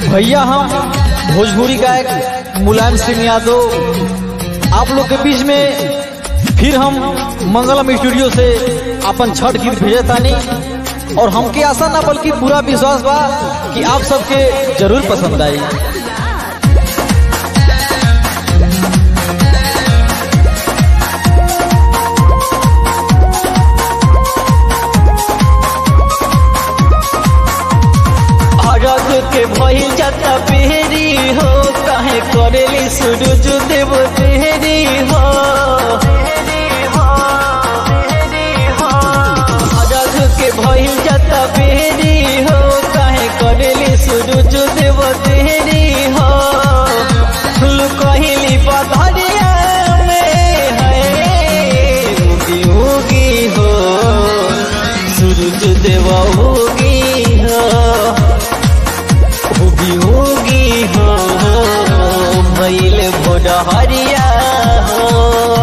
भैया हम भोजपुरी गायक मुलायम सिंह यादव आप लोग के बीच में फिर हम मंगलम स्टूडियो से अपन छठ गीत भेजे तानी और हमके आशा ना बल्कि पूरा विश्वास बा कि आप सबके जरूर पसंद आई अरग के भइल जाता बेरी हो काहे करेली सूरज देव तेरी हो अरग के भइल जाता बेरी हो काहे करेली सूरज देव तेरी हो फूल कहली बधरिया में है उगी उगी हो सूरज देव उगी हो होगी होगी हो भैल भोर हरिया हो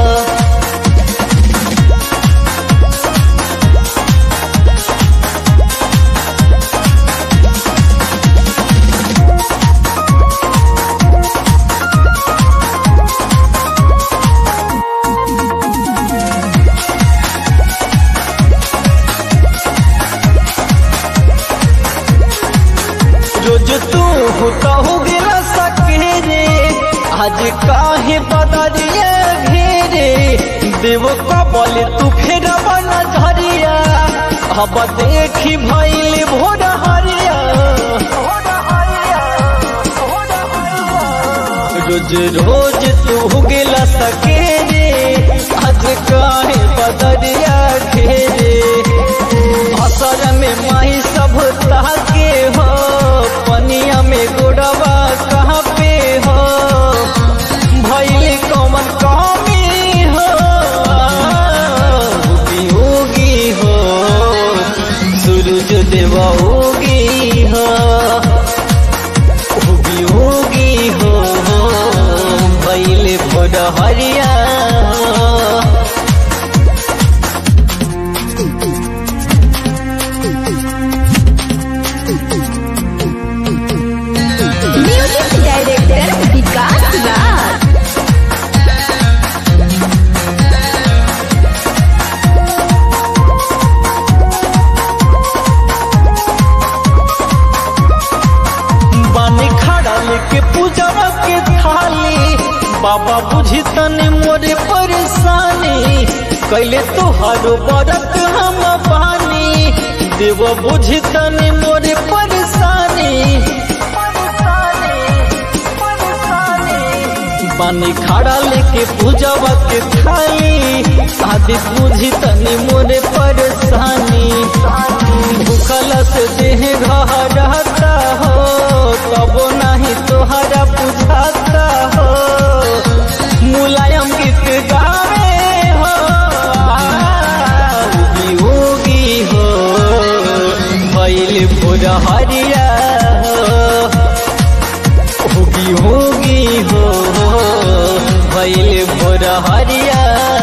रोज तू होता हो गिरा सके रे आज काहे बदरिया घेरे देव कबल तू फेर बन झरिया अब देखी भैल भोर हरिया रोज रोज तू गिला सके रे आज काहे बदरिया घेरे असर में माही सब ताके हो पनिया में गोड़वा कहाँ पे हो भैल कौन कमी हो उगी उगी हो सूरज देव उगी हो उगी उगी हो भैल भोर हरिया म्यूजिक डायरेक्टर विकास राज बानी खड़ा लेके पूजा के थाली बाबा बुझी तने मोरे परेशानी कैले तोहारो बरत हम पानी देव बुझी तने मोरे परेशानी बानी खड़ा लेके पूजा के थाली शादी बुझी तनी मोरे परेशानी भूखल से देह घर रहता हो तब नहीं तोहरा बुझाता हो मुलायम गीत गावे हो उगी उगी हो भैल भोर हरिया होगी होगी हो भैल भोर हरिया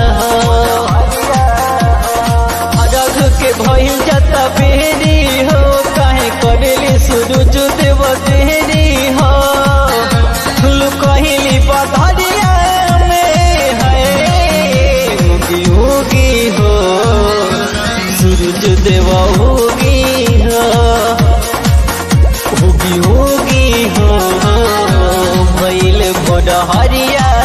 अरघ के भइल जाता बेरी हो काहे करेली सूरज देव तेरी हो फूल कहली बधरिया में है उगी उगी हो सूरज देव उगी हो उगी उगी हो भैल भोर हरिया